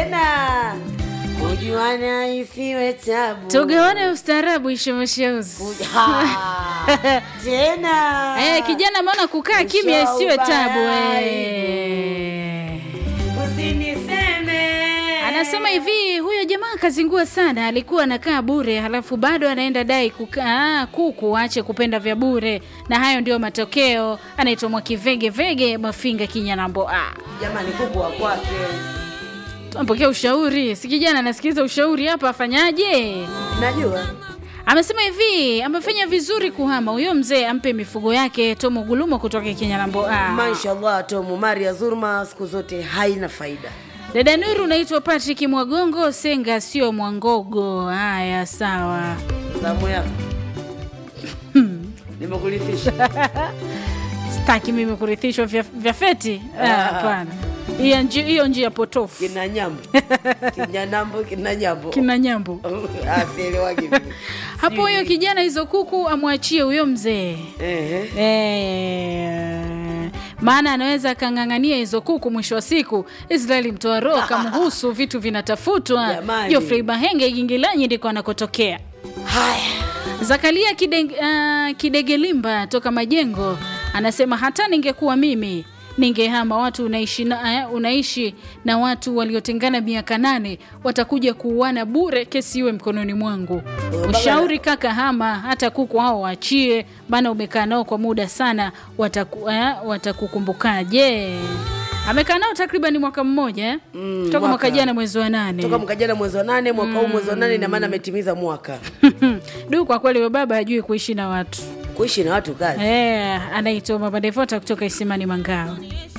tena kujuana isiwe tabu tugawane ustaarabu ishemasheuzi Ha, tena Eh, kijana maona kukaa kimya Ushauri isiwe tabu ubaya. eh. usiniseme anasema hivi huyo jamaa kazingua sana alikuwa anakaa bure halafu bado anaenda dai kukaa kuku aache kupenda vya bure na hayo ndio matokeo anaitwa mwakivege vege mafinga kinyanambo ah. jamani kuku wa kwake tumpokea ushauri si kijana anasikiliza ushauri hapa afanyaje najua amesema hivi amefanya vizuri kuhama huyo mzee ampe mifugo yake tomo gulumo kutoka kinyanambo ah. mashallah tomu maria zurma siku zote haina faida dada nuru unaitwa patrick mwagongo senga sio mwangogo haya sawa zamu yako nimekulifisha staki mimi kurithishwa vya, vya feti Ah, hapana hiyo njia, hiyo njia potofu kina nyambo kina nambo kina nyambo kina nyambo asielewagi vile. hapo huyo kijana hizo kuku amwachie huyo mzee Ehe. Eh, maana anaweza akang'ang'ania hizo kuku mwisho wa siku israeli mtoa roho kamhusu vitu vinatafutwa Jamani. jofrey bahenge gingilanyi ndiko anakotokea haya zakaria Kide, uh, kidegelimba toka majengo anasema hata ningekuwa mimi ningehama watu unaishi na, uh, unaishi na watu waliotengana miaka nane watakuja kuuana bure kesi iwe mkononi mwangu baba- ushauri kaka hama hata kuku hao waachie maana umekaa nao kwa muda sana wataku, uh, watakukumbukaje amekaa nao takriban mwaka mmoja eh? Mm, toka mwaka mwaka. jana mwezi wa nane toka mwaka jana mwezi wa nane mwaka huu mwezi wa nane ina maana ametimiza mwaka du kwa kweli huyo baba hajui kuishi na watu kuishi na watu kazi Eh, anaitwa Mama Devota kutoka Isimani Mangao.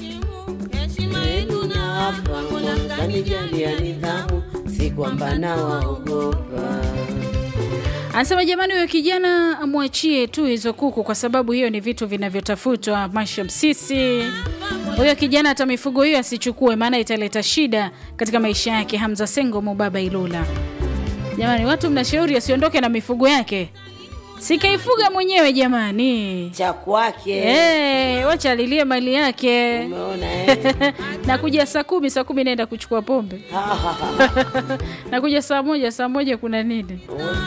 kanijalia nidhamu si kwamba nawaogopa Anasema jamani, huyo kijana amwachie tu hizo kuku, kwa sababu hiyo ni vitu vinavyotafutwa. Masha Msisi, huyo kijana hata mifugo hiyo asichukue, maana italeta shida katika maisha yake. Hamza Sengo, Mubaba Ilula. Jamani, watu mnashauri asiondoke na mifugo yake, sikaifuga mwenyewe jamani. cha kwake Eh, wacha alilie mali yake umeona eh? nakuja saa kumi saa kumi naenda kuchukua pombe Ha, ha, ha. nakuja saa moja saa moja kuna nini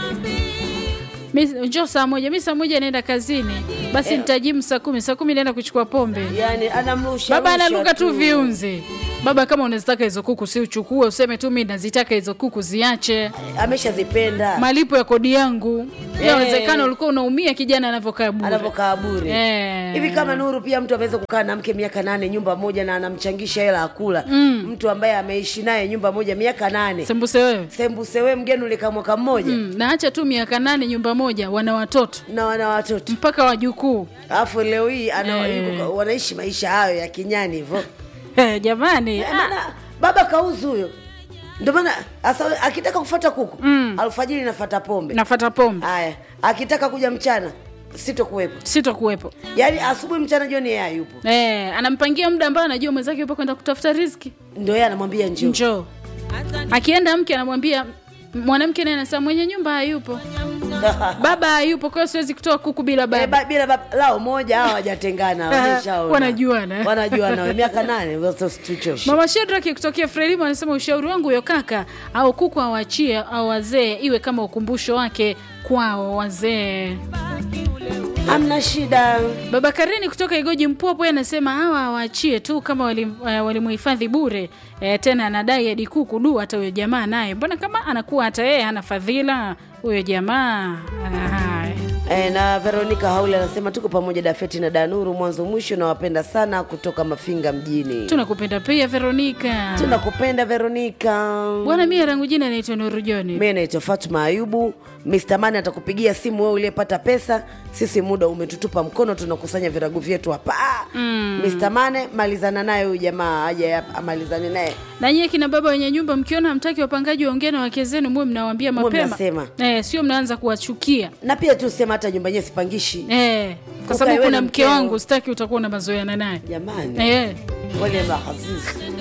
Mi- njoo saa moja mi saa moja naenda kazini basi nitajimu saa kumi saa kumi naenda kuchukua pombe yani anamrusha baba rusha analuka tu viunzi baba kama unazitaka hizo kuku si uchukue useme tu mi nazitaka hizo kuku ziache ameshazipenda malipo ya kodi yangu Eh. yawezekana ulikuwa unaumia kijana anavyokaa bure anavyokaa bure Eh. hivi kama nuru pia mtu ameweza kukaa na mke miaka nane nyumba moja na anamchangisha hela akula mtu ambaye ameishi naye nyumba moja miaka nane sembuse wewe sembuse we mgeni ulika mwaka mmoja mm, naacha tu miaka nane nyumba moja wana watoto na wana watoto mpaka wajukuu alafu leo hii ana, Eh. yuko- wanaishi maisha hayo ya kinyani hivyo Eh, jamani Eh, maana baba kauzu huyo ndio maana asa akitaka kufata kuku Mm. alfajiri nafata pombe nafata pombe haya akitaka kuja mchana sitokuwepo sitokuwepo yaani asubuhi mchana jioni yeye hayupo Eh, anampangia muda ambao anajua mwenzake yupo kwenda kutafuta riziki ndio yeye anamwambia njoo njoo akienda mke anamwambia mwanamke naye anasema mwenye nyumba hayupo baba hayupo kwa hiyo siwezi kutoa kuku bila Eh, baba ba- bila baba lao moja hawa hawajatengana wameshaona. Wanajuana. wanajuana we, miaka nane sasa usituchoshe. mama shedraki kutokea frelimo anasema ushauri wangu huyo kaka au kuku awachie au wazee iwe kama ukumbusho wake kwao wazee hamna shida baba karini kutoka igoji mpwapo yeye anasema hawa awaachie tu kama walim- eh, walimuhifadhi bure e, tena anadai hadi kuku du hata huyo jamaa naye mbona kama anakuwa hata yeye hana fadhila huyo jamaa Haya. E, na Veronica Haule anasema tuko pamoja Dafeti na Danuru mwanzo mwisho, nawapenda sana kutoka Mafinga mjini. tunakupenda pia veronika Tunakupenda Veronica. bwana mie rangu jina naitwa nuru joni Mimi naitwa Fatuma Ayubu. Mr. Mani atakupigia simu wewe uliyepata pesa. Sisi muda umetutupa mkono, tunakusanya virago vyetu hapa. Mm. Mr. Mane malizana naye huyu jamaa aje hapa amalizane naye. na nyie kina baba wenye nyumba mkiona hamtaki wapangaji waongee na wake zenu muwe mnawaambia Muwe mapema mnasema. eh, sio mnaanza kuwachukia Na pia tu sema hata nyumba yenyewe sipangishi. eh, kwa Ukae sababu wewe kuna na mke mkeo. wangu sitaki utakuwa na mazoeana naye Jamani. eh. Wale mahazizi.